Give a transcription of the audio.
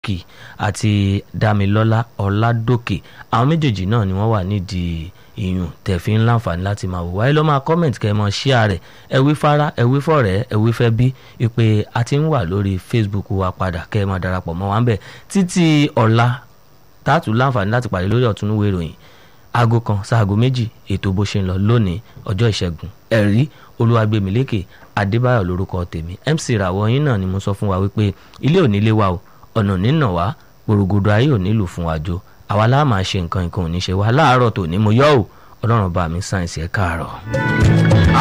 kì àti damilọ́lá ọ̀làdòkè àwọn méjèèjì náà ni wọ́n wà nídìí ìyún tẹ̀fín láǹfààní láti máa wò wáyé ló máa comment kẹ́ ẹ mọ share rẹ̀ ẹ wí fara ẹ wí fọ̀rẹ́ ẹ wí fẹ́ bí ìpè a ti ń wà lórí facebook wa padà kẹ́ ẹ máa darapọ̀ mọ́ wa ń bẹ̀ títí ọ̀la tààtù láǹfààní láti pàdé lórí ọ̀túnúwé ìròyìn aago kan sáago méjì ètò bó ṣe ń lọ lónìí ọjọ́ ìṣẹ́gun ẹ̀rí olúwàgbẹ̀mílékè adébáyọ̀ lórúkọ tèmi mc ràwọ̀ yín náà ni mo sọ fún wa wípé ilé ò nílé wa o ọ̀nà nínà wá gbòrògbòdò ayé ò nílùú fún wa jo àwa láà máa ṣe nǹkan nǹkan ò ní ṣe wá láàárọ̀ tòní mo yọ̀ ọ́ ọlọ́run bá mi sáyẹ̀nsì ẹ̀ káàárọ̀.